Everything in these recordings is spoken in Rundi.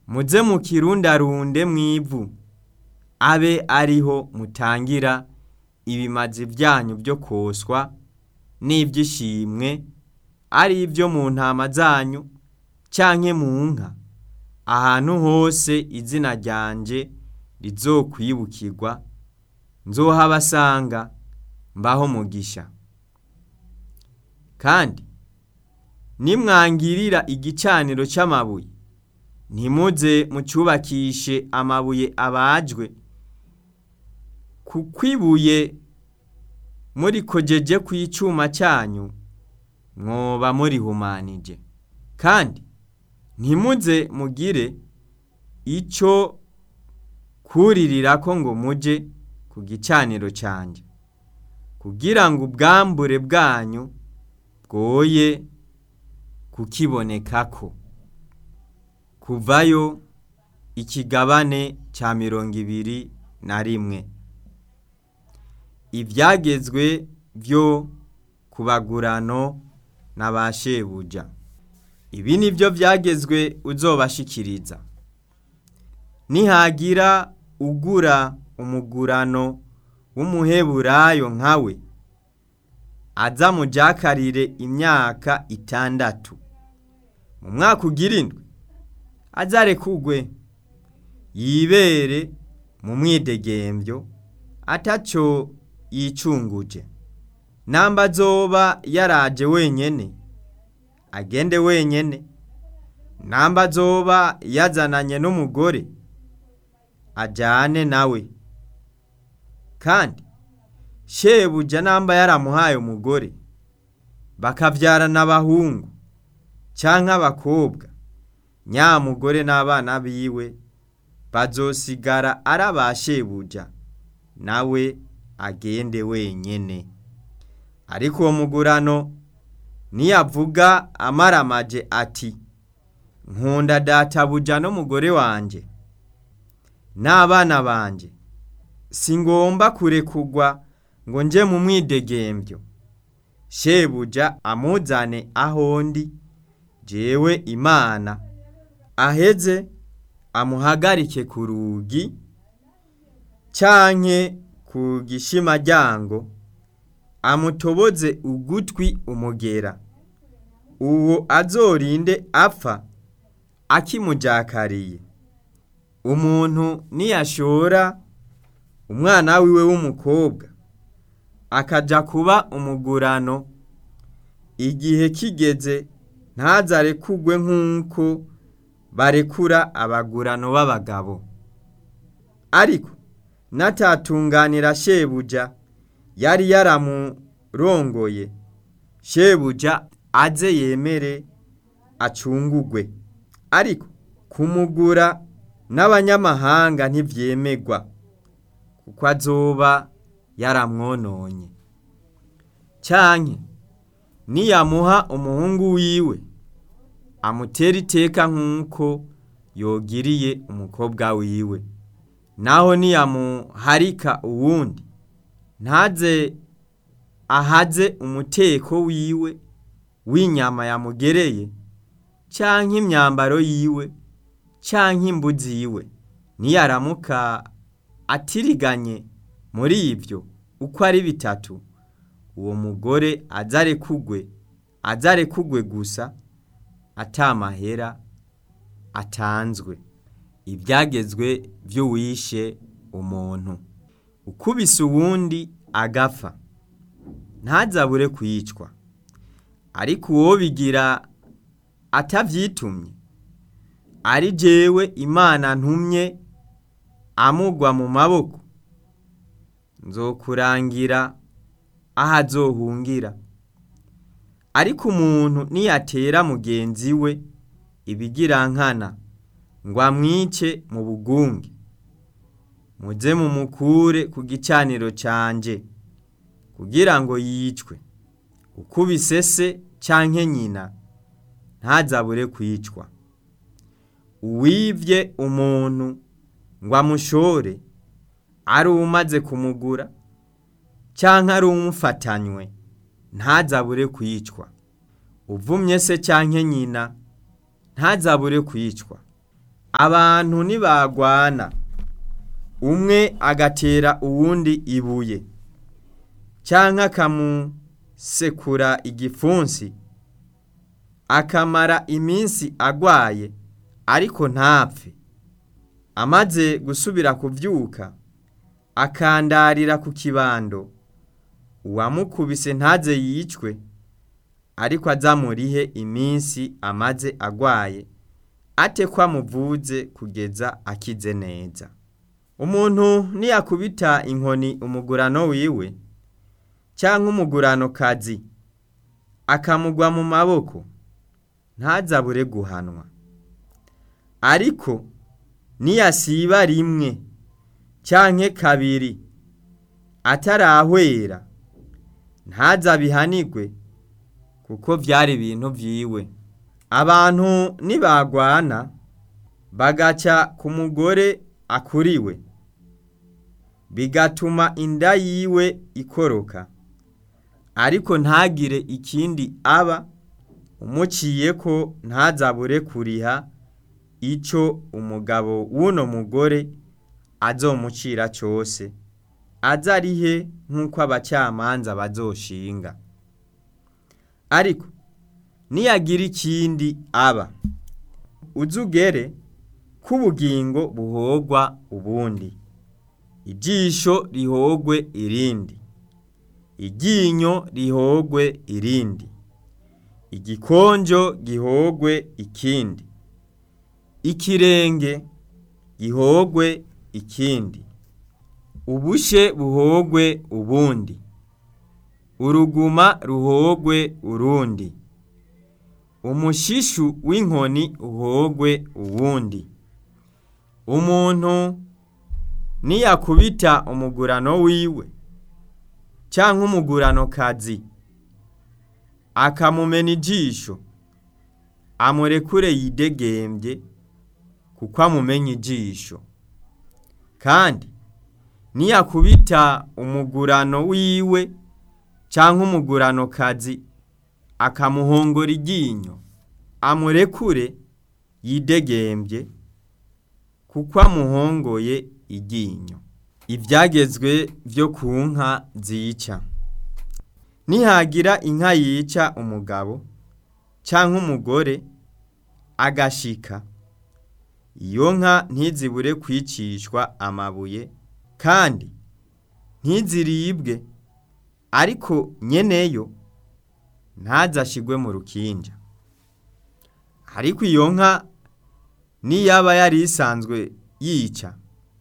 muze mukirundarunde mw'ivu abe ariho mutangira ibimazi vyanyu vyo koswa n'ivy'ishimwe ari ivyo mu ntama zanyu canke mu nka ahantu hose izina ryanje rizokwibukirwa nzohabasanga mbaho mugisha kandi nimwangirira igicaniro c'amabuye ntimuze mucubakishe amabuye abajwe kuko ibuye murikojeje kw'icuma cyanyu mwoba murihumanije kandi ntimuze mugire ico kuririrako ngo muje ku gicaniro canje kugira ngo ubwambure bwanyu bwoye kukibonekako kuvayo ikigabane ca mirongo ibiri na rimwe ivyagezwe vyo kubagurano na ba shebuja ibi ni vyo vyagezwe uzobashikiriza nihagira ugura umugurano w'umuheburayo nkawe aza mujakarire imyaka itandatu mu mwaka ugira indwi azarekugwe yibere mu mwidegemvyo ataco yicunguje namba azoba yaraje wenyene agende wenyene namba azoba yazananye n'umugore ajane nawe kandi shebuja namba yaramuhaye umugore bakavyarana abahungu canke abakobwa nyamugore n'abana biwe bazosigara ari aba shebuja nawe agende wenyene ariko uwo mugurano niyavuga amaramaje ati nkunda databuja n'umugore wanje n'abana banje singomba kurekugwa ngo nje mu mwidegemvyo shebuja amuzane aho ndi jewe imana aheze amuhagarike ku rugi canke ku gishimaryango amutoboze ugutwi umugera uwo azorinde apfa akimujakariye umuntu niyashora umwana wiwe w'umukobwa akaja kuba umugurano igihe kigeze ntazarekugwe nk'uko barekura abagurano b'abagabo ariko natatunganira shebuja yari yaramurongoye shebuja aze yemere acungugwe ariko kumugura n'abanyamahanga ntivyemegwa kuko azoba yaramwononye canke niyamuha umuhungu wiwe amutera iteka nk'uko yogiriye umukobwa wiwe naho niyamuharika uwundi ntaze ahaze umuteko wiwe w'inyama yamugereye canke imyambaro yiwe canke imbuzi yiwe niyaramuka atiriganye muri ivyo uko ari bitatu uwo mugore azarekugwe azarekugwe gusa atamahera atanzwe ibyagezwe vy'uwishe umuntu ukubise uwundi agapfa ntazabure kwicwa ariko uwo bigira atavyitumye ari jewe imana ntumye amugwa mu maboko nzokurangira aho azohungira ariko umuntu niyatera mugenzi we ibigirankana ngo amwice mu bugunge muze mumukure ku gicaniro canje kugira ngo yicwe ukubise se canke nyina ntazabure kwicwa uwivye umuntu ngo amushore ari umaze kumugura canke ari umufatanywe ntazabure kwicwa uvumye se canke nyina ntazabure kwicwa abantu nibagwana umwe agatera uwundi ibuye canke akamusekura igipfunsi akamara iminsi agwaye ariko ntapfe amaze gusubira kuvyuka akandarira ku kibando uwamukubise ntaze yicwe ariko azamurihe iminsi amaze agwaye ate ko amuvuze kugeza akize neza umuntu niyakubita inkoni umugurano wiwe canke umuguranokazi akamugwa mu maboko ntazabure guhanwa ariko niyasiba rimwe canke kabiri atarahwera ntazabihanigwe kuko vyari ibintu vyiwe abantu nibagwana bagaca ku mugore akuriwe bigatuma inda yiwe ikoroka ariko ntagire ikindi aba umuciyeko ntazabure kuriha ico umugabo w'uno mugore azomucira cose azarihe nk'uko abacamanza bazoshinga ariko niyagira ikindi aba uzugere k'ubugingo buhogwa ubundi ijisho rihogwe irindi iryinyo rihogwe irindi igikonjo gihogwe ikindi ikirenge gihogwe ikindi ubushe buhogwe ubundi uruguma ruhogwe urundi umushishu w'inkoni uhogwe uwundi umuntu niyakubita umugurano wiwe canke umuguranokazi akamumena ijisho amurekure yidegembye kuko amumenya ijisho kandi niyakubita umugurano wiwe canke umuguranokazi akamuhongora iryinyo amurekure yidegembye kuko amuhongoye iryinyo ivyagezwe vyo ku nka zica nihagira inka yica umugabo canke umugore agashika iyo nka ntizibure kwicishwa amabuye kandi ntiziribwe ariko nyeneyo ntazashigwe mu rukinja ariko iyo nka niyaba yari isanzwe yica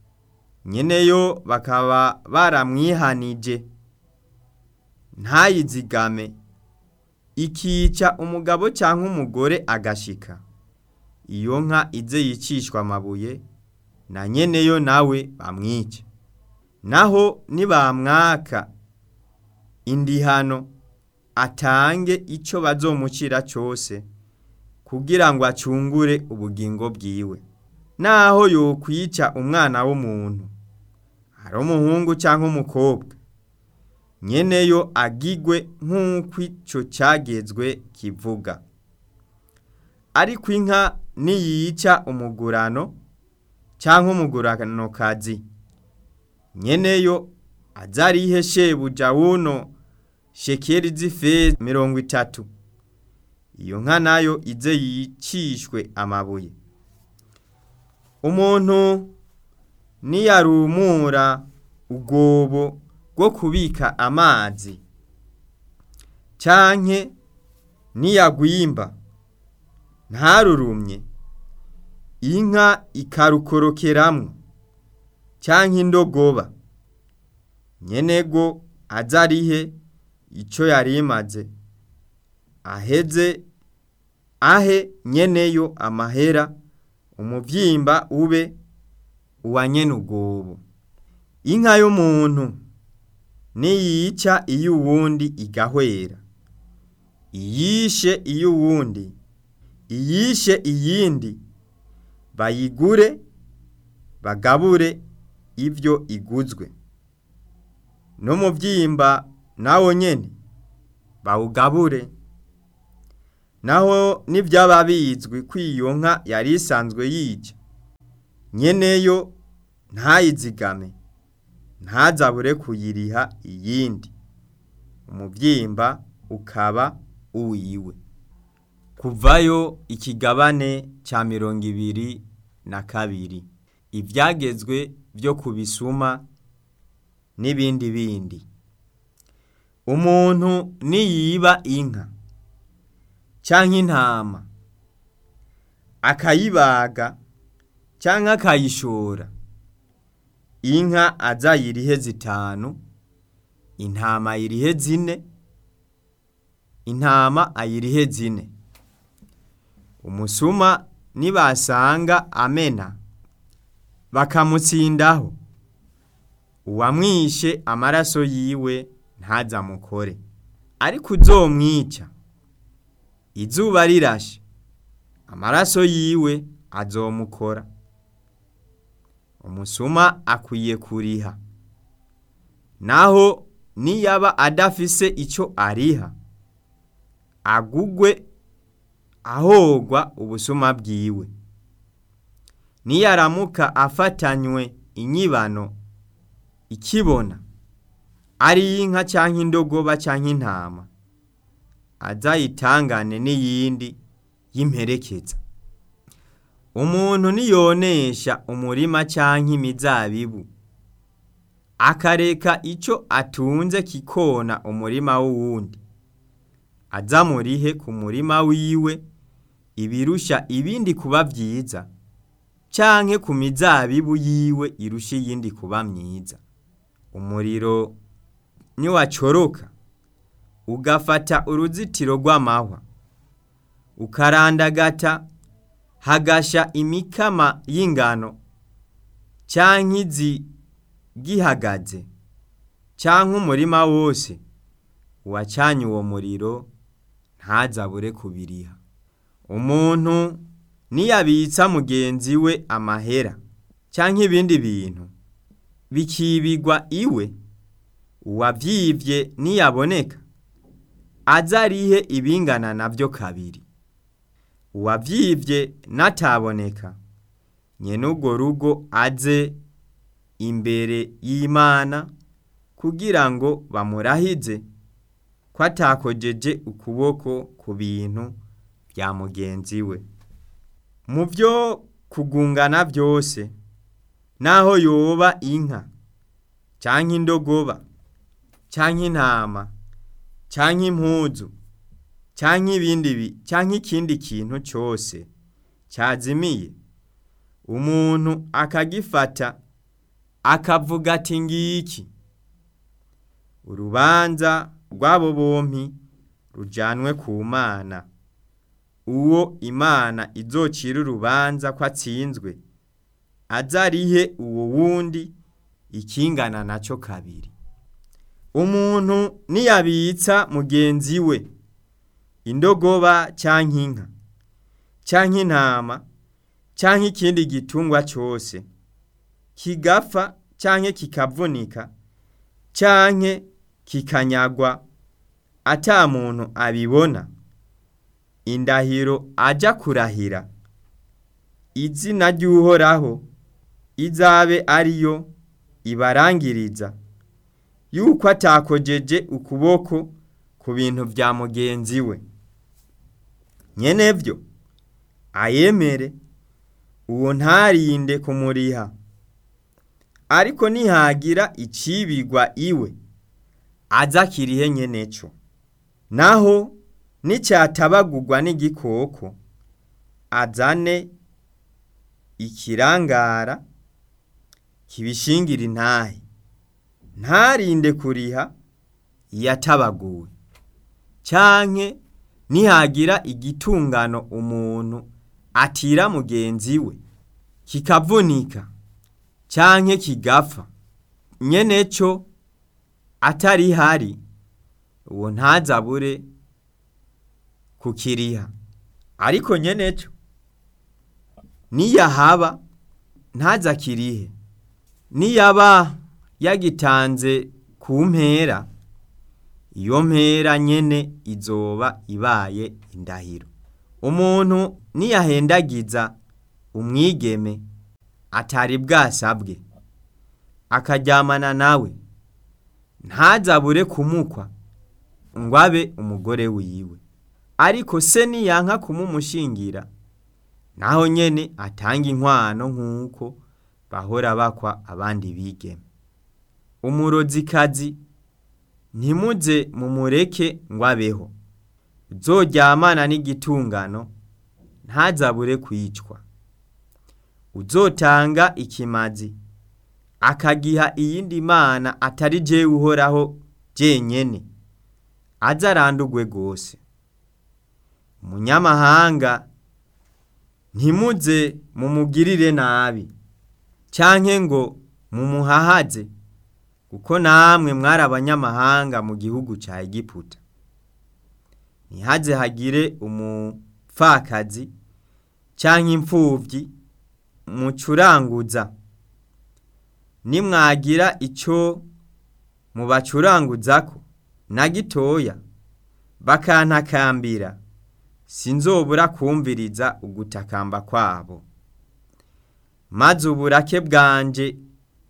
nyeneyo bakaba baramwihanije ntayizigame ikica umugabo cyangwa umugore agashika iyo nka ize yicishwa amabuye na nyeneyo nawe bamwica naho nibamwaka indihano atange ico bazomucira cose kugira ngo acungure ubugingo bwiwe naho yokwica umwana w'umuntu ari umuhungu cyangwa umukobwa nyeneyo agigwe nk'uko ico cyagezwe kivuga ariko inka niyica umugurano cyangwa umuguranokazi nyeneyo azarihe shebuja wuno shekeri z'ifeza mirongo itatu iyo nka nayo ize yicishwe amabuye umuntu niyarumura ubwobo bwo kubika amazi canke niyagwimba ntarurumye inka ikarukorokeramwo canke indogoba nyenego azarihe ico yari imaze aheze ahe nyeneyo amahera umuvyimba ube uwa nyene ubwobo inka y'umuntu niyica iyo uwundi igahwera iyishe iyo uwundi iyishe iyindi bayigure bagabure ivyo iguzwe n'umuvyimba nawo nyene bawugabure naho nivyaba bizwi ko iyo nka yari isanzwe yica nyeneyo ntayizigame ntazabure kuyiriha iyindi umuvyimba ukaba uwiwe kuvayo ikigabane ca mirongo ibiri na kabiri ivyagezwe vyo kubisuma n'ibindi bindi umuntu niyiba inka canke intama akayibaga canke akayishora inka azayirihe zitanu intama ayirihe zine intama ayirihe zine umusuma nibasanga amena bakamutsindaho uwamwishe amaraso yiwe ntazamukore ariko uzomwica izuba rirashe amaraso yiwe azomukora umusuma akwiye kuriha naho niyaba adafise ico ariha agugwe ahogwa ubusuma bwiwe niyaramuka afatanywe inyibano ikibona ari inka canke indogoba canke intama azayitangane n'iyindi y'imperekeza umuntu niyonesha umurima canke imizabibu akareka ico atunze kikona umurima w'uwundi azamurihe ku murima wiwe ibirusha ibindi kuba vyiza canke ku mizabibu yiwe irusha iyindi kuba myiza umuriro niwacoroka ugafata uruzitiro rw'amahwa ukarandagata hagasha imikama y'ingano canke izi gihagaze canke umurima wose uwacanye uwo muriro ntazabure kubiriha umuntu niyabitsa mugenzi we amahera canke ibindi bintu bikibigwa iwe uwavyivye niyaboneka azarihe ibingana navyo kabiri uwavyivye nataboneka nyene urwo rugo aze imbere y'Imana kugira ngo bamurahize ko atakojeje ukuboko ku bintu vya mugenzi we mu vyo kugungana vyose naho yoba inka canke indogoba canke intama canke impuzu canke ibindi bi canke ikindi kintu cose cazimiye umuntu akagifata akavuga ati ngiki urubanza rw'abo bompi rujanwe ku mana uwo imana izocira urubanza ko atsinzwe azarihe uwo wundi ikingana naco kabiri umuntu niyabitsa mugenzi we indogoba canke inka canke intama canke ikindi gitungwa cose kigapfa canke kikavunika canke kikanyagwa ata muntu abibona indahiro aja kurahira izina ry'uhoraho izabe ariyo ibarangiriza yuko atakojeje ukuboko ku bintu vya mugenzi we nyenevyo ayemere uwo ntarinde kumuriha ariko nihagira icibigwa iwe aza kirihe nyeneco naho nicyatabagurwa n'igikoko azane ikirangara kibishingira intahe ntarinde kuriha yatabaguwe canke nihagira igitungano umuntu atira mugenzi we kikavunika canke kigapfa nyeneco atari hari uwo ntazabure kukiriha ariko nyeneco niyahaba ntazakirihe niyaba yagitanze ku mpera iyo mpera nyene izoba ibaye indahiro umuntu niyahendagiza umwigeme atari bwasabwe akaryamana nawe ntazabure kumukwa ngo abe umugore wiwe ariko se niyanka kumumushingira naho nyene atanga inkwano nk'uko bahora bakwa abandi bigeme umurozikazi ntimuze mumureke ngo abeho uzoryamana n'igitungano ntazabure kwicwa uzotanga ikimazi akagiha iyindi mana atari jewe uhoraho jenyene aze arandurwe rwose umunyamahanga ntimuze mumugirire nabi canke ngo mumuhahaze kuko namwe mwari abanyamahanga mu gihugu ca Egiputa ntihaze hagire umupfakazi canke imfuvyi mucuranguza nimwagira ico mubacuranguzako na gitoya bakantakambira sinzobura kumviriza ugutakamba kwabo maze uburake bwanje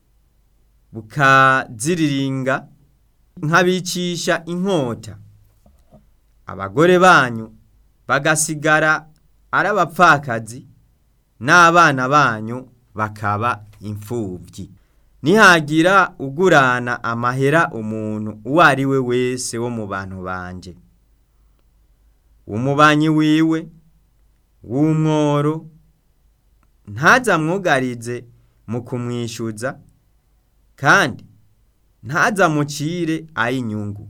bukaziriringa nkabicisha inkota abagore banyu bagasigara ari abapfakazi n'abana banyu bakaba imfuvyi nihagira ugurana amahera umuntu uwo ari we wese wo mu bantu banje umubanyi wiwe w'umworo ntazamwugarize mu kumwishyuza kandi ntazamucire ay'inyungu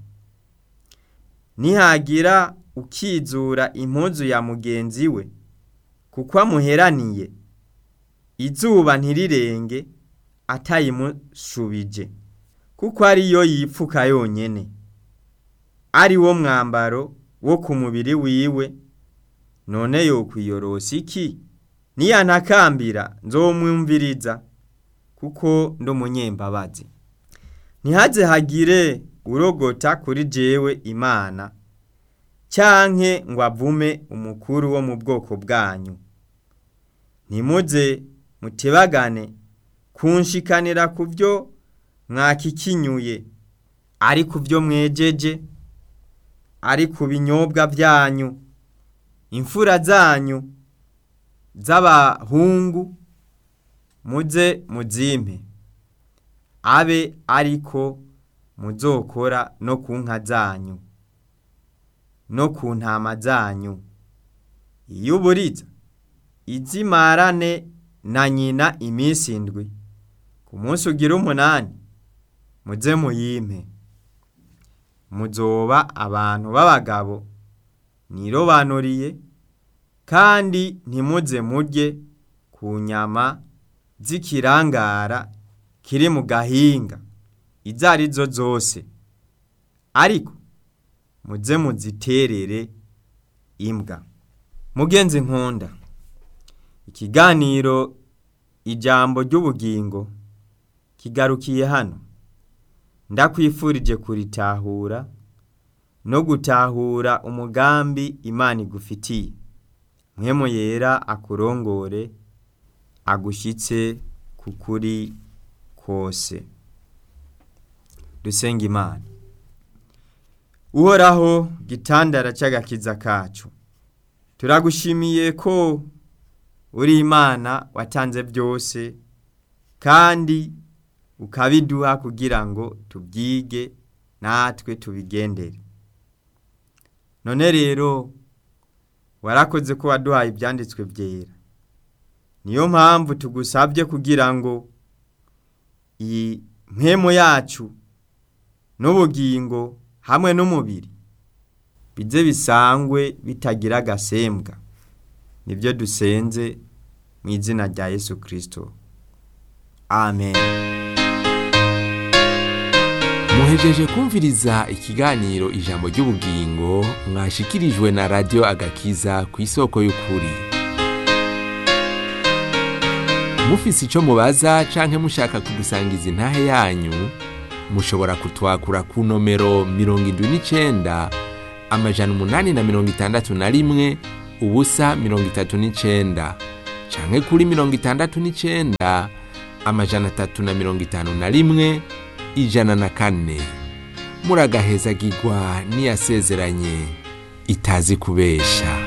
nihagira ukizura impuzu ya mugenzi we kuko amuheraniye izuba ntirirenge atayimushubije kuko ariyo yipfuka yonyene ari wo mwambaro wo ku mubiri wiwe none yokwiyorosa iki niyantakambira nzomwumviriza kuko ndi umunyembabazi ntihaze hagire urogota kuri jewe imana canke ngo avume umukuru wo mu bwoko bwanyu ntimuze mutebagane kunshikanira ku byo mwakikinyuye ari ku byo mwejeje ari ku binyobwa byanyu imfura zanyu z'abahungu muze muzimpe abe ariko muzokora no ku nka zanyu no ku ntama zanyu iyo uburiza izimarane na nyina iminsi indwi ku munsi ugira umunani muze muyimpe muzoba abantu b'abagabo nirobanuriye kandi ntimuze murye ku nyama z'ikirangara kiri mu gahinga izo ari zo zose ariko muze muziterere imbwa mugenzi nkunda ikiganiro ijambo ry'ubugingo kigarukiye hano ndakwifurije kuritahura no gutahura umugambi imana igufitiye mwemu yera akurongore agushyitse ku kuri kose dusenga imana uhoraho gitandara cy'agakiza kacu turagushimiye ko uri imana watanze byose kandi ukabiduha kugira ngo tubyige natwe tubigendere none rero warakoze ko waduhaye ibyanditswe byera niyo mpamvu tugusabye kugira ngo iyi mpemu yacu n'ubugingo hamwe n'umubiri bize bisangwe bitagira agasembwa nibyo dusenze mu izina rya yesu kirisito amen muhejeje kumviriza ikiganiro ijambo ry'ubugingo mwashikirijwe na radiyo agakiza ku isoko y'ukuri mufise icyo mubaza canke mushaka kudusangiza intahe yanyu mushobora kutwakura ku nomero mirongo indwi n'icenda amajana umunani na mirongo itandatu na rimwe ubusa mirongo itatu n'icenda canke kuri mirongo itandatu n'icenda amajana atatu na mirongo itanu na rimwe ijana na kane muragahezagirwa n'iyasezeranye itazi kubesha